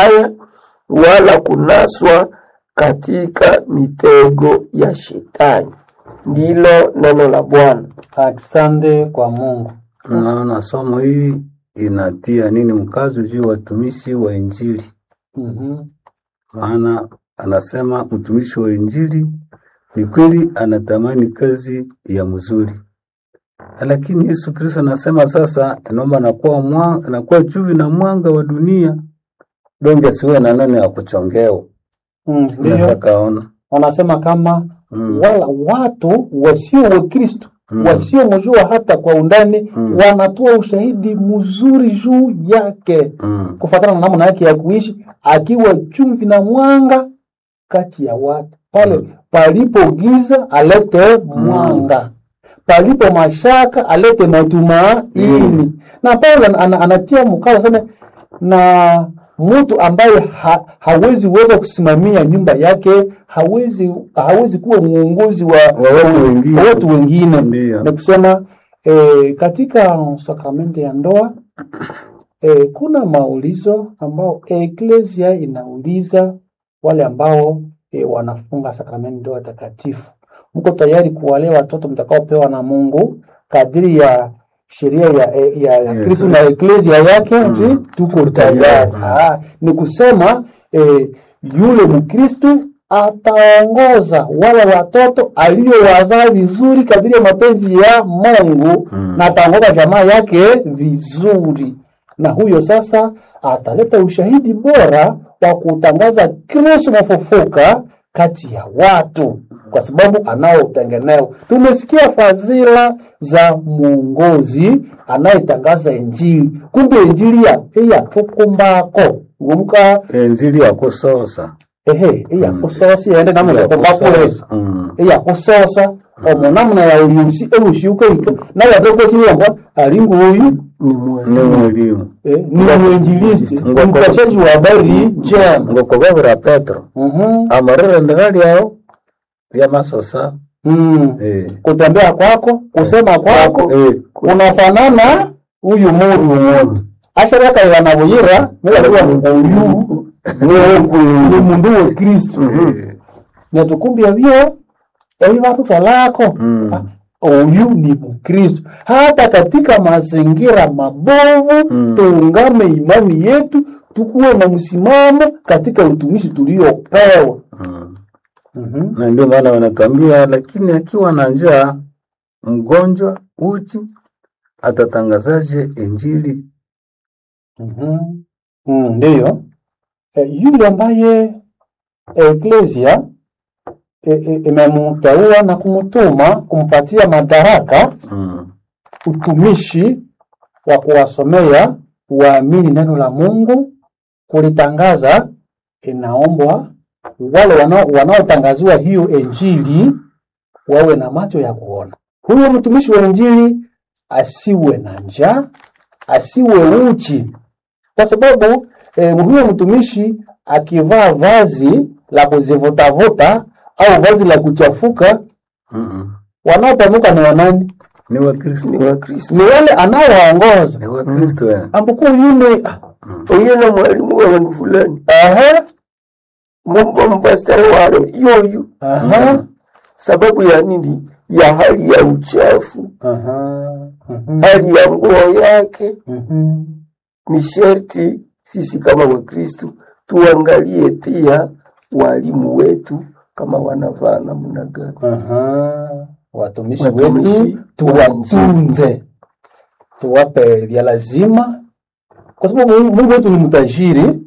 mabaya wala kunaswa katika mitego ya shetani. Ndilo neno la Bwana. Asante kwa Mungu. Naona somo hili inatia nini mkazo juu ya watumishi wa Injili, Mhm. maana anasema mtumishi wa Injili ni kweli anatamani kazi ya mzuri, lakini Yesu Kristo anasema sasa, naomba nakuwa mwa, nakuwa chumvi na mwanga wa dunia, donge siwe na neno ya kuchongewa. Mm, Ndiyo, Nataka ona wanasema kama mm. wala watu wasio wa Kristo Mm. wasiomjua hata kwa undani Mm. wanatoa ushahidi mzuri juu yake Mm. kufuatana na namna yake ya kuishi, akiwa chumvi na mwanga kati ya watu. Pale Mm. palipo giza alete mwanga, palipo mashaka alete matumaini. Na Paulo ana- ana- anatia mkao sana na mtu ambaye ha, hawezi weza kusimamia nyumba yake, hawezi hawezi kuwa mwongozi wa, Wa watu wengine. wa watu wengine. Ndiyo. Ni kusema eh, katika sakramenti ya ndoa eh, kuna maulizo ambao eklesia inauliza wale ambao eh, wanafunga sakramenti ndoa takatifu, mko tayari kuwalea watoto mtakaopewa na Mungu kadiri ya sheria ya, ya, ya Yeah. Kristo na eklesia yake mm. tuko tayari. Ah, ni kusema eh, yule Mkristu ataongoza wale watoto aliyowazaa vizuri kadiri ya mapenzi ya Mungu Mm. na ataongoza jamaa yake vizuri, na huyo sasa ataleta ushahidi bora wa kutangaza Kristo mfufuka kati ya watu, kwa sababu anao utengeneo. Tumesikia fadhila za mwongozi anayetangaza Injili, kumbe Injili ya iya tukumbako ngumka Injili ya kusosa ehe iya kusosi ende namwe kumbakule Mm. iya kusosa omo namna ya uliusi eushiuka ika naye atokotiyomba ali nguyu Ni mwema. ni mwalimu eh, ni mwinjilisti Ngoko- mpashaji wa habari njema ngokobabura Petro Mhm. amarire ndira lyao lya masosa Mm. eh. kutembea kwako kusema kwako Eh. unafanana huyu muntu asharakaila na buyira nilaliwa uyu ni mundu wa kristu Eh. netukumbia vyo evi vatutolako Mm. Ah, huyu ni mkristu hata katika mazingira mabovu Mm. tuungame imani yetu tukuwe na msimamo katika utumishi tuliopewa Mm. Mhm. na ndio maana wanatambia, lakini akiwa na njaa, mgonjwa, uchi, atatangazaje injili? Mhm. Mm, ndiyo e, yule ambaye eklesia e, e, imemteua na kumtuma kumpatia madaraka Mm. utumishi wa kuwasomea waamini neno la Mungu, kulitangaza, inaombwa wale wanao- wanaotangaziwa hiyo injili wawe na macho ya kuona. Huyo mtumishi wa injili asiwe na njaa, asiwe uchi, kwa sababu eh, huyo mtumishi akivaa vazi la kuzivutavuta au vazi la kuchafuka, Mm-mm. wanaopanuka ni wanani? Ni Wakristo, Ni Wakristo. Ni wale anaowaongoza ni Wakristo eh. ambapo yule Uyo na mwalimu wa wandu fulani. aha, Mungu mpastari wale yoyu. aha, Sababu ya nini? Ya hali ya uchafu, aha, mhm, hali ya nguo yake. mhm. Ni sherti sisi kama Wakristu tuangalie pia walimu wetu kama wanavaa namna gani. Aha. Watumishi Watumishi wetu tuwatunze, tuwape vya lazima, kwa sababu Mungu Mungu wetu ni mtajiri,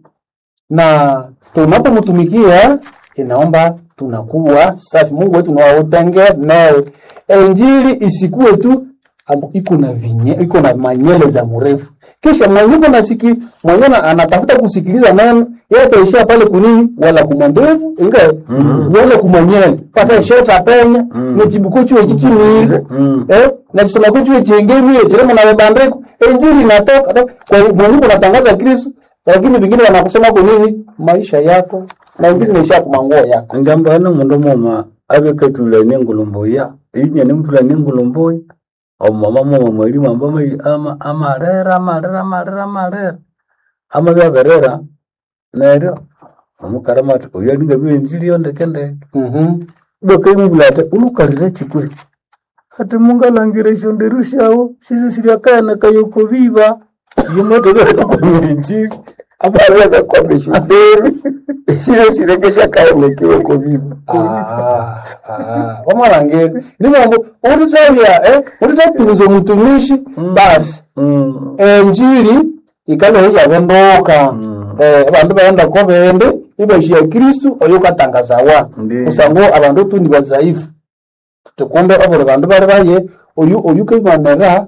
na tunapomtumikia inaomba tunakuwa safi. Mungu wetu ni wa utengenewe. Injili isikuwe tu ambu- iko na vinye, iko na manyele za mrefu, kisha mwenye uko nasiki mwenye na- anatafuta kusikiliza neno yeye ataishia pale kunini, wala kumandevu inga wala kumanyele pata sheta penya ne chibuko chuo chichimire Mm. eh na chisema ko chuo chengemi chirema na bandeko injili inatoka to- kwa hiyo mwenye uko natangaza Kristo, lakini vingine wanakusema kwa nini maisha yako na injili inaisha kwa manguo yako ngamba ana mundu moma abekatulane ngulumbuya inya nimvulane ngulumbuya omumama moma mwalimu ambama ama amarera amarera amarera amarera ama byaberera neryo omukarama ati oyo alinga byenjili yondekendeke Mhm. bakaimubula ati ulukalira chikwe ati mungalangire shonderu shawo shiso shiriakayana kayoko biba yimotolekomwenjili abaraka kwamba shuderi shizo sirekesha kaenekiwe kuviva Ah, ah. wamwarangeri nimambo utitavya eh utitatunza mutumishi basi Mm, enjili ikale ijavendoka eh bandu baenda ko bende ibashia kristu oyo katangazawa Ndiyo. kusango abandu tu ni bazaifu tukumbe obuli bandu bali baye oyu oyu kaimanera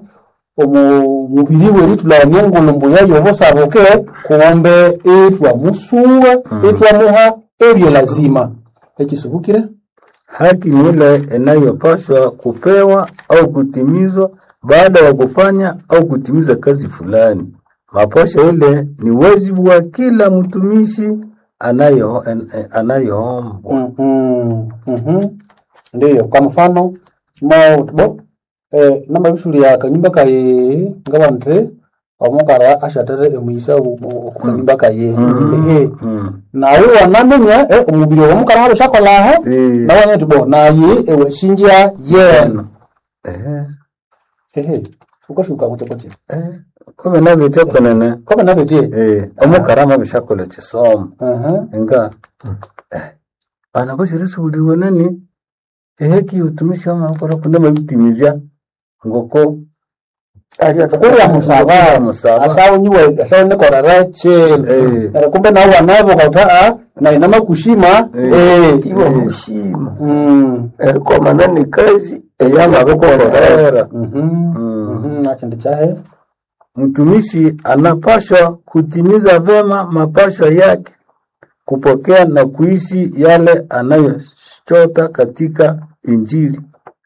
omu mubiri weri tulania ngulumbu yayo bosaboke kumbe etwa musuwa etwa muha ebye lazima ekisubukire haki ni ile inayopaswa kupewa au kutimizwa baada ya kufanya au kutimiza kazi fulani. Maposho ile ni wajibu wa kila mtumishi anayo en- eh, anayoombwa. Mhm, mhm. ndiyo kwa mfano maubo eh, namba bishuli ya kanyumba kaye ngabandre omukara ashatere emuyisa okukanyumba kaye ehe Mm. nawe wanamenya eh, omubiri womukara wabo shakolaho Eh, nawanya tibo naye ewashinja yena eh, ehe ukashuka kutekoti eh, kome nabite kwenene kobe nabetie eh, omukarama bishakola chisomo aha enga eh, bana bashirisubuliwe nani eheki utumishi wamakora kuna mabitimizya ngoko kurya musaba musaba asawunyiwe asawunikorera chelo Eh. Era kumbe nawe wanavo kauta na inama kushima Eh. eh. iwa mushima Mm. erikomana ni kazi eyamabikorera Korera. Mhm. Mm. Mhm. nachindi chahe Mtumishi anapashwa kutimiza vema mapashwa yake, kupokea na kuishi yale anayochota katika Injili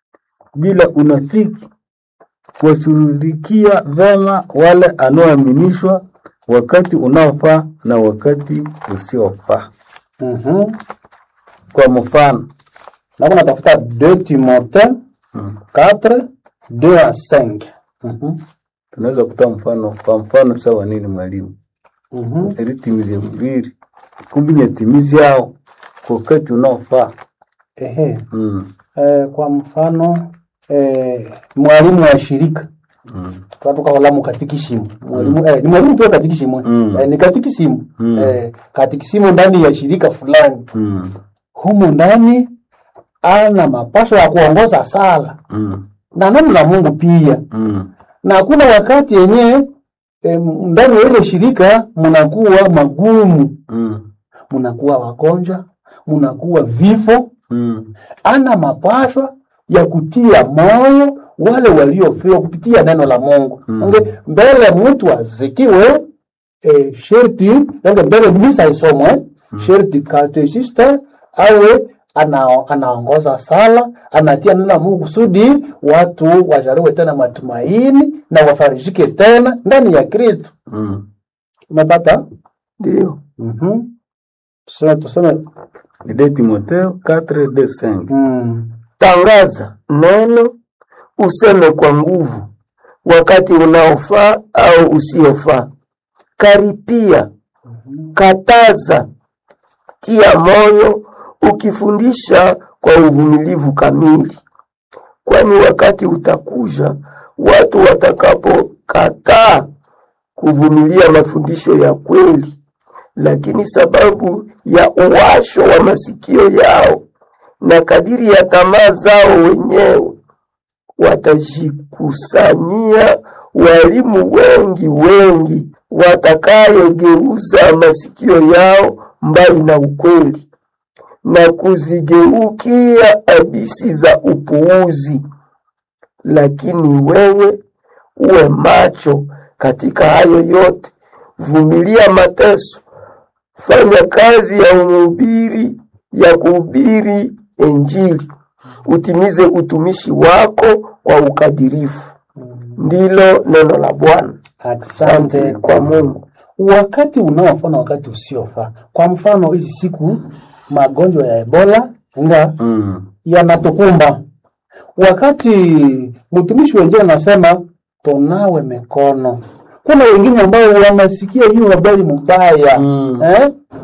bila unafiki, kuwashughulikia vema wale anaoaminishwa wakati unaofaa na wakati usiofaa. Mhm. Kwa mfano, nako natafuta 2 timote Mm. 4 2 à 5 Mhm. tunaweza kutoa mfano. Kwa mfano, sawa nini mwalimu Mhm. eritimize mubiri kumbi nyatimizi yao kwa wakati unaofaa. Ehe. Mm. Eh, kwa mfano eh, mwalimu wa shirika Mm. twatukahola mu katikisimu mwalimu eh, ni mwalimu tu wa katikisimu Mm. eh, ni katikisimu Mm. eh, katikisimu ndani ya shirika fulani Mm. humu ndani ana mapasho ya kuongoza sala Mm. na neno la Mungu pia, Mm. na kuna wakati yenye eh, ndani ya ile shirika mnakuwa magumu, Mm. mnakuwa wagonjwa, mnakuwa vifo. Mm. Ana mapashwa ya kutia moyo wale waliofiwa kupitia neno la Mungu Mm. Onge, mbele mtu azikiwe eh, sherti onge mbele misa isomwe sherti katechista awe ana, anaongoza sala anatia neno la Mungu kusudi watu wajaliwe tena matumaini na wafarijike tena ndani ya Kristo. Mm. Umepata? ndio Mhm. Tuseme tuseme Ni de Timotheo 4 de 5. mm. tangaza neno useme kwa nguvu wakati unaofaa au usiofaa karipia kataza tia moyo ukifundisha kwa uvumilivu kamili kwani wakati utakuja watu watakapokataa kuvumilia mafundisho ya kweli lakini sababu ya uwasho wa masikio yao na kadiri ya tamaa zao wenyewe watajikusanyia walimu wengi wengi watakayegeuza masikio yao mbali na ukweli na kuzigeukia abisi za upuuzi. Lakini wewe uwe macho katika hayo yote, vumilia mateso, fanya kazi ya mhubiri ya kuhubiri Injili, utimize utumishi wako kwa ukadirifu. Ndilo neno la Bwana. Asante kwa Mungu. wakati unaofaa na wakati usiofaa. Kwa mfano, hizi siku magonjwa ya Ebola nga Mm. yanatukumba, wakati mtumishi wengine anasema tunawe mikono kuna wengine ambao wanasikia hiyo habari mbaya Mm. eh?